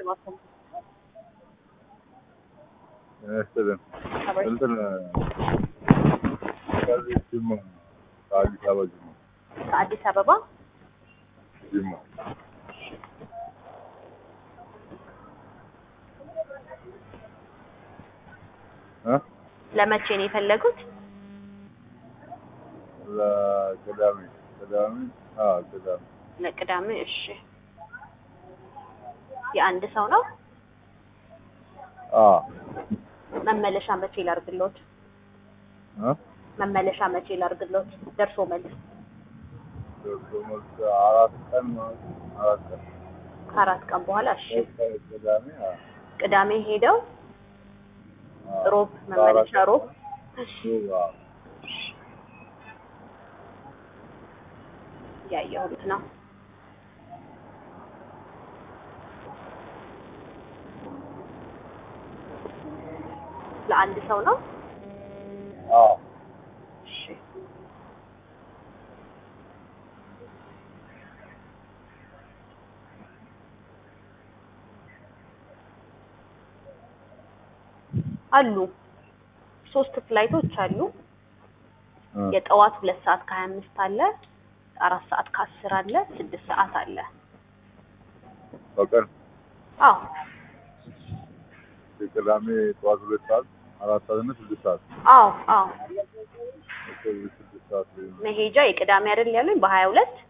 እባክዎ ይመስልን አብረሽ እንትን ከዚህ ጅማ ከአዲስ አበባ ጅማ ከአዲስ አበባ ጅማ እ ለመቼ ነው የፈለጉት? ለቅዳሜ ቅዳሜ አዎ ቅዳሜ ለቅዳሜ። እሺ የአንድ ሰው ነው። አዎ መመለሻ መቼ ላርግሎት? እ መመለሻ መቼ ላርግሎት? ደርሶ መልስ ደርሶ መልስ አራት ቀን ማለት ነው። አራት ቀን ከአራት ቀን በኋላ። እሺ ቅዳሜ አዎ ቅዳሜ ሄደው አዎ። ሮብ መመለሻ ሮብ። እሺ ሮብ አዎ ያየሁት ነው። ለአንድ ሰው ነው። አዎ እሺ አሉ ሶስት ፍላይቶች አሉ። እ የጠዋት ሁለት ሰዓት ከሀያ አምስት አለ፣ አራት ሰዓት ከአስር አለ፣ ስድስት ሰዓት አለ። በቀን አዎ የቅዳሜ ጠዋት ሁለት ሰዓት አራት ሰዓት እና ስድስት ሰዓት አዎ አዎ ከዚህ ስድስት ሰዓት ላይ ነው። መሄጃ የቅዳሜ አይደል ያሉኝ በሀያ ሁለት